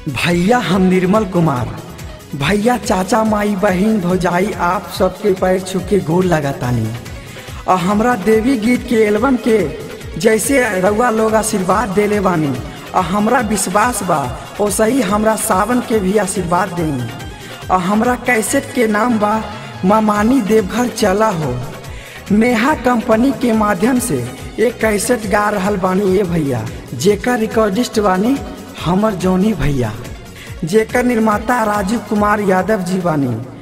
भैया हम निर्मल कुमार भैया चाचा माई बहिन भौजाई आप सबके पैर छू के गोर लगातानी और हमरा देवी गीत के एल्बम के जैसे रउआ लोग आशीर्वाद देले बानी और हमरा विश्वास बा वैसे ही हमरा सावन के भी आशीर्वाद देनी और हमरा कैसेट के नाम बा मामानी देवघर चला हो नेहा कंपनी के माध्यम से एक कैसेट गा रहल बानी ये भैया जेकर रिकॉर्डिस्ट बानी हमर जौनी भैया जेकर निर्माता राजीव कुमार यादव जी बानी